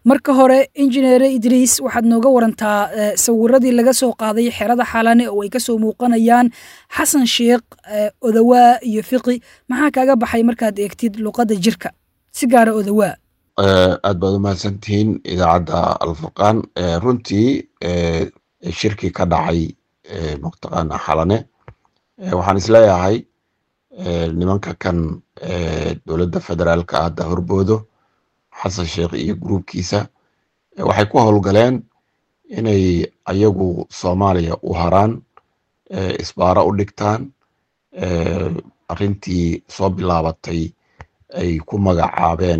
marka hore injineere idriis waxaad nooga warantaa sawiradii laga soo qaaday xerada xalane oo ay kasoo muuqanayaan xasan sheekh odawaa iyo fiqi maxaa kaaga baxay markaad eegtid luqadda jirka si gaara odawaa aad baad u mahadsantihiin idaacadda alfurqaan runtii shirkii ka dhacay mataqaana xalane waxaan isleeyahay nimanka kan dowladda federaalka hadda horboodo xasan sheekh iyo gruubkiisa waxay ku howlgaleen inay ayagu soomaaliya u haraan isbaaro u dhigtaan arrintii soo bilaabatay ay ku magacaabeen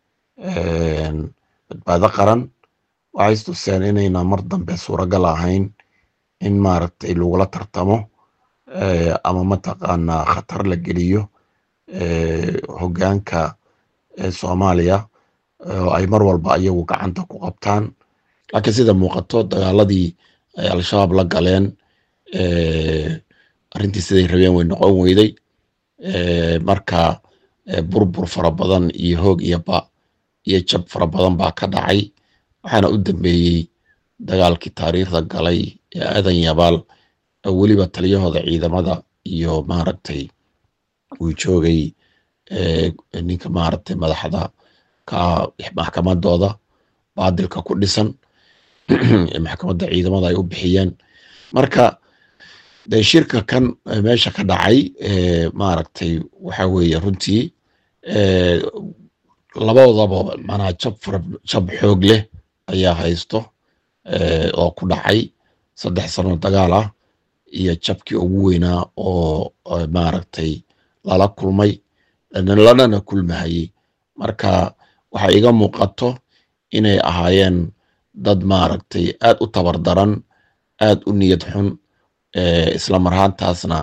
badbaado qaran waxay istuseen inayna mar dambe suuragal ahayn in maaragtay lagula tartamo ama mataqaanaa khatar la geliyo hoggaanka soomaaliya oo ay mar walba ayagu gacanta ku qabtaan laakiin sida muuqato dagaaladii ay al-shabaab la galeen arrintii siday rabeen way noqon weyday marka burbur fara badan iyo hoog iyo ba iyo jab fara badan baa ka dhacay waxaana u dambeeyey dagaalkii taariikhda galay ee aadan yabaal oo weliba taliyahooda ciidamada iyo maaragtay uu joogay ninka maaragtay madaxda ka maxkamadooda baadilka ku dhisan maxkamadda ciidamada ay u bixiyeen marka de shirka kan meesha ka dhacay maaragtay waxa weeye runtii labadoodaba manaa jab fara jab xoog leh ayaa haysto oo ku dhacay saddex sano dagaal ah iyo jabkii ugu weynaa oo maaragtay lala kulmay lanana kulmahayey marka waxa iga muuqato inay ahaayeen dad maaragtay aad u tabar daran aad u niyad xun isla marhaantaasna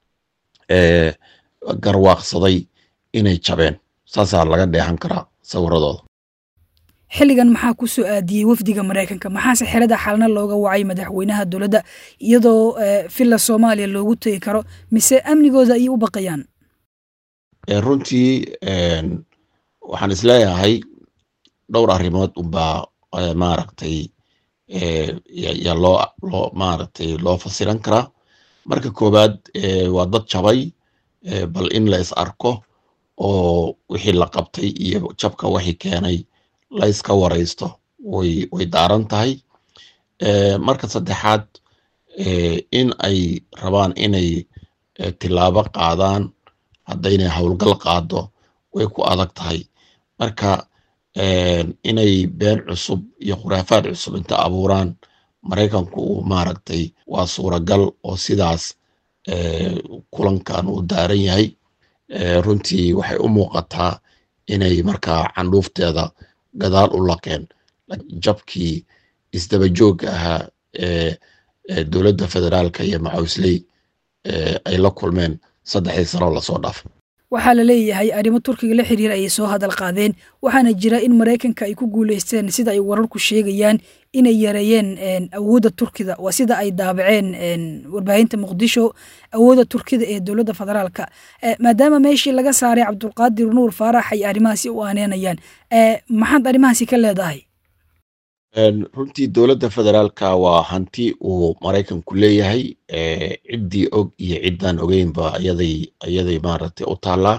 garwaaqsaday inay jabeen saasaa laga dheehan karaa sawiradooda xilligan maxaa ku soo aadiyey wafdiga maraykanka maxaase xerada xalna looga wacay madaxweynaha dowladda iyadoo villa soomaaliya loogu tegi karo mise amnigooda ayay u baqayaan runtii waxaan isleeyahay dhowr arrimood unbaa maaragtay yaa loo loo maaragtay loo fasiran karaa marka koowaad waa dad jabay bal in la is arko oo wixii la qabtay iyo jabka waxii keenay la iska waraysto way way daaran tahay marka saddexaad in ay rabaan inay tilaabo qaadaan haddaynay howlgal qaado way ku adag tahay marka inay been cusub iyo khuraafaad cusub inta abuuraan maraykanku uu maaragtay waa suuragal oo sidaas kulankan uu daaran yahay runtii waxay u muuqataa inay markaa candhuufteeda gadaal u laqeen jabkii isdabajoogga ahaa ee dowladda federaalka iyo macawsley ay la kulmeen saddexdii sano lasoo dhaafay waxaa la leeyahay arrimo turkiga la xiriira ayay soo hadal qaadeen waxaana jira in maraykanka ay ku guuleysteen sida ay wararku sheegayaan inay yareeyeen awoodda turkida waa sida ay daabaceen warbaahinta muqdisho awoodda turkida ee dowladda federaalka maadaama meeshii laga saaray cabdulqaadir nuur faarax ay arrimahaasi u aaneenayaan maxaad arrimahaasi ka leedahay runtii dowladda federaalka waa hanti uu maraykanku leeyahay ciddii og iyo ciddaan ogeynba ayaday ayaday maaragtay u taallaa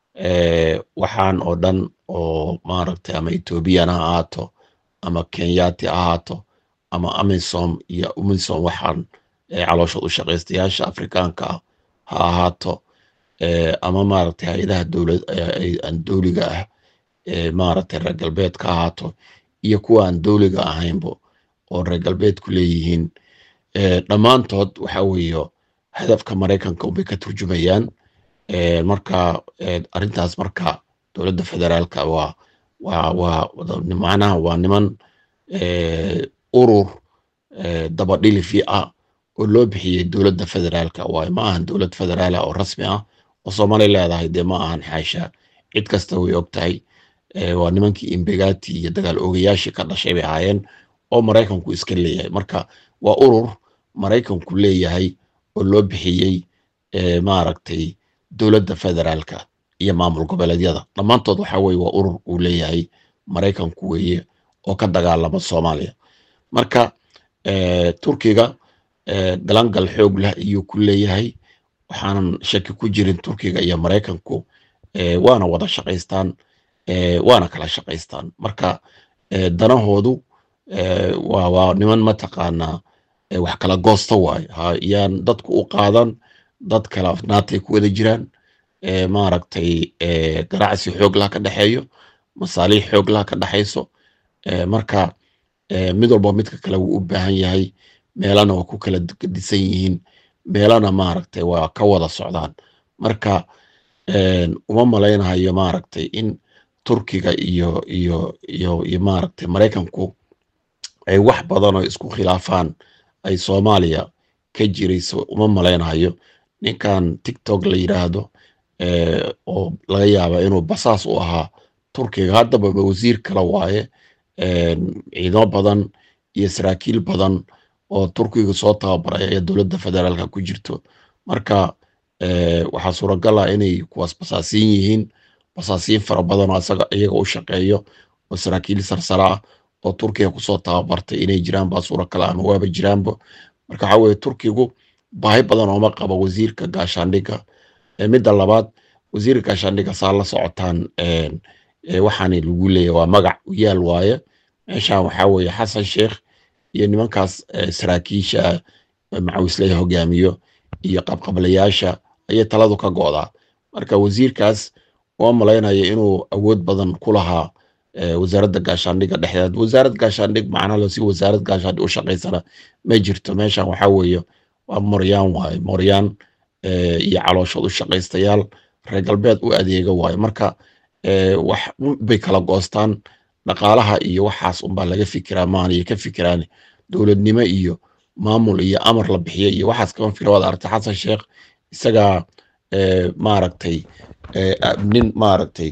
waxaan oo dhan oo maaragtay ama ethoobiyan ha ahaato ama kenyati ha ahaato ama amisom iyo umisom waxaan caloosha u shaqaystayaasha afrikaanka ah ha ahaato ama maaragtay hay-adaha dowlad aan dowliga ah maaragtay reer galbeedka ha ahaato iyo kuwa aan dowliga ahaynbo oo reer galbeedku leeyihiin dhammaantood waxa weeye hadafka maraykanka unbay ka turjumayaan marka arrintaas marka dowladda federaalka waa waa waa macnaha waa niman urur dabadhilifi ah oo loo bixiyey dowladda federaalka waayo ma ahan dowlad federaala oo rasmi ah oo soomaaliya leedahay dee ma ahan xaasha cid kasta way og tahay waa nimankii imbegati iyo dagaal oogayaashii ka dhashay bay ahaayeen oo maraykanku iska leeyahay marka waa urur maraykanku leeyahay oo loo bixiyey maaragtay dowladda federaalka iyo maamul goboleedyada dhammaantood waxa weye waa urur uu leeyahay maraykanku weeye oo ka dagaalama soomaaliya marka turkiga galangal xoog leh ayuu ku leeyahay waxaanan shaki ku jirin turkiga iyo maraykanku waana wada shaqaystaan waana kala shaqaystaan marka danahoodu waa niman mataqaanaa wax kala goosta waaye yaan dadku u qaadan dad kala afnaatay ku wada jiraan maaragtay ganacsi xoog laha ka dhexeeyo masaaliix xoog laha ka dhexayso marka mid walba midka kale wuu u baahan yahay meelana waa ku kala disan yihiin meelana maaragtay waa ka wada socdaan marka uma malaynahayo maaragtay in turkiga iyo iyo iyo iyo maaragtay maraykanku ay wax badan oo isku khilaafaan ay soomaaliya ka jirayso uma malaynahayo ninkan tiktok la yiraahdo oo laga yaaba inuu basaas u ahaa turkiga haddaba wasiir kale waaye ciidamo badan iyo saraakiil badan oo turkiga soo tababaray ayaa dowladda federaalka ku jirto marka waxaa suuragal ah inay kuwaas basaasiin yihiin basaasiin fara badan oo asaga iyaga u shaqeeyo oo saraakiil sarsara ah oo turkiga kusoo tababartay inay jiraan baa suuragal ama waaba jiraanba marka waxaa weye turkigu baahi badan ooma qabo wasiirka gaashaandhigga midda labaad wasiirka gaashaandhigga saa la socotaan waxaana lagu leeyahy waa magac u yaal waaye meeshan waxaa weeye xasan sheekh iyo nimankaas saraakiisha macawislaya hogaamiyo iyo qabqablayaasha ayay taladu ka go'daa marka wasiirkaas waa malaynaya inuu awood badan ku lahaa wasaaradda gaashaandhigga dhexdeed wasaarad gaashaandhig macnalo si wasaarad gaashaandhig u shaqaysana ma jirto meeshan waxaa weeye waa moryaan waaye moryaan iyo calooshood u shaqaystayaal reer galbeed u adeega waaye marka wax bay kala goostaan dhaqaalaha iyo waxaas unbaa laga fikiraa maanay ka fikiraan dowladnimo iyo maamul iyo amar la bixiyo iyo waxaas kama fikira waad aragtay xasan sheekh isagaa maaragtay nin maaragtay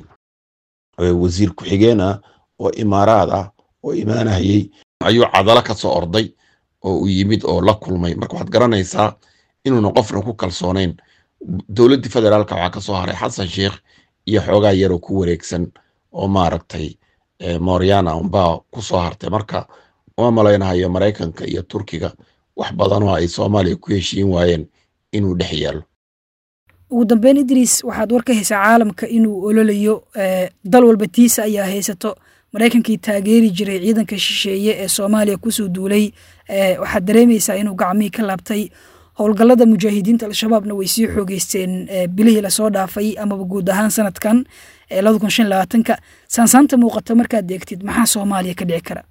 wasiir ku-xigeen ah oo imaaraad ah oo imaanahayey ayuu cadalo ka soo orday oo uu yimid oo la kulmay marka waxaad garanaysaa inuuna qofna ku kalsoonayn dowladdii federaalka waxaa ka soo haray xasan sheekh iyo xoogaa yaroo ku wareegsan oo maaragtay moryana unbaa ku soo hartay marka uma malaynahayo maraykanka iyo turkiga wax badan oo ay soomaaliya ku heshiin waayeen inuu dhex yaalo ugu dambeyn idriis waxaad war ka haysaa caalamka inuu ololayo dal walba tiisa ayaa haysato maraykankii taageeri jiray ciidanka shisheeye ee soomaaliya kusoo duulay waxaad dareemaysaa inuu gacmihii ka laabtay howlgallada mujaahidiinta al-shabaabna way sii xoogeysteen bilihii lasoo dhaafay amaba guud ahaan sanadkan labada kun shan labaatanka saansaanta muuqata markaad eegtid maxaa soomaaliya ka dhici kara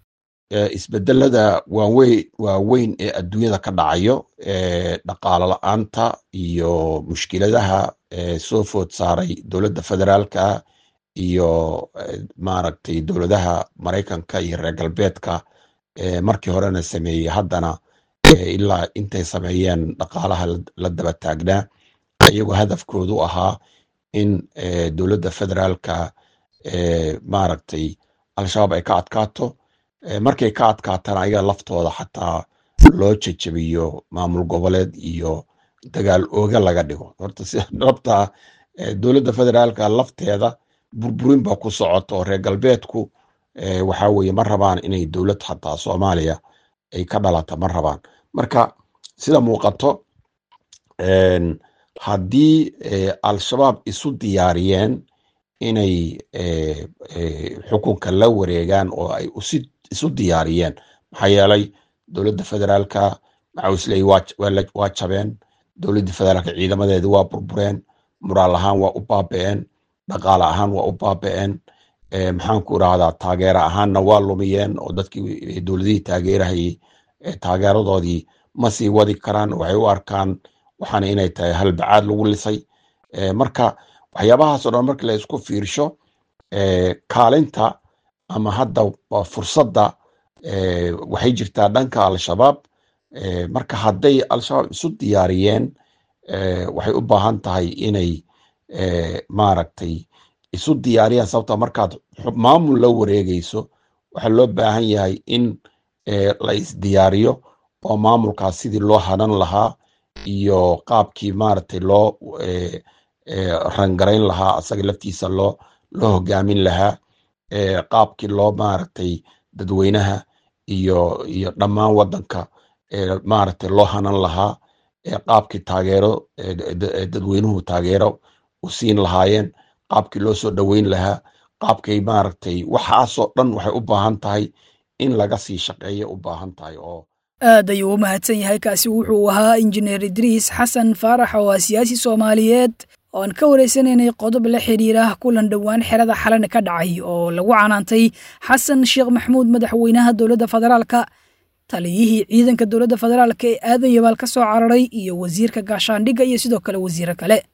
isbedelada waaweyn waaweyn ee adduunyada ka dhacayo dhaqaalo la-aanta iyo mushkiladaha soo food saaray dowladda federaalka iyo maaragtay dowladaha maraykanka iyo reer galbeedka markii horena sameeyey haddana ilaa intay sameeyeen dhaqaalaha la daba taagnaa iyagoo hadafkoodu ahaa in dowladda federaalka maaragtay al-shabaab ay ka adkaato markay ka adkaatana ayaga laftooda xataa loo jejebiyo maamul goboleed iyo dagaal ooga laga dhigo horta si dhabta dowladda federaalka lafteeda burburin baa ku socota oo reer galbeedku waxa weeye ma rabaan inay dowlad xataa soomaaliya ay ka dhalata ma rabaan marka sida muuqato haddii al-shabaab isu diyaariyeen inay xukunka la wareegaan oo ay isu diyaariyeen maxaa yeelay dowladda federaalka macawisley waa jabeen dowladda federaalka ciidamadeedi waa burbureen muraal ahaan waa u baaba'een dhaqaale ahaan waa u baaba'een maxaanku irahdaa taageero ahaanna waa lumiyeen oo dadkii dowladihii taageerahayey taageeradoodii ma sii wadi karaan waxay u arkaan waxaana inay tahay halbacaad lagu lisay marka waxyaabahaas o dhan markii la isku fiirsho kaalinta ama hadda fursadda waxay jirtaa dhanka al-shabaab marka hadday al-shabaab isu diyaariyeen waxay u baahan tahay inay maaragtay isu diyaariyaan sababta markaad maamul la wareegayso waxaa loo baahan yahay in la isdiyaariyo oo maamulkaas sidii loo hanan lahaa iyo qaabkii maaragtay loo rangarayn lahaa asaga laftiisa loo loo hogaamin lahaa qaabkii loo maaragtay dadweynaha iyo iyo dhammaan waddanka maaragtay loo hanan lahaa qaabkii taageero dadweynuhu taageero u siin lahaayeen qaabkii loo soo dhoweyn lahaa qaabkay maaragtay waxaasoo dhan waxay u baahan tahay in laga sii shaqeeya u baahan tahay oo aad ayuu u mahadsan yahay kaasi wuxuu ahaa injineer idriis xasan faarax oo ah siyaasi soomaaliyeed oo aan ka wareysanaynay qodob la xidhiira kulan dhowaan xerada xalana ka dhacay oo lagu canaantay xasan sheekh maxamuud madaxweynaha dowladda federaalka taliyihii ciidanka dowladda federaalka ee aadan yabaal ka soo cararay iyo wasiirka gaashaandhigga iyo sidoo kale wasiiro kale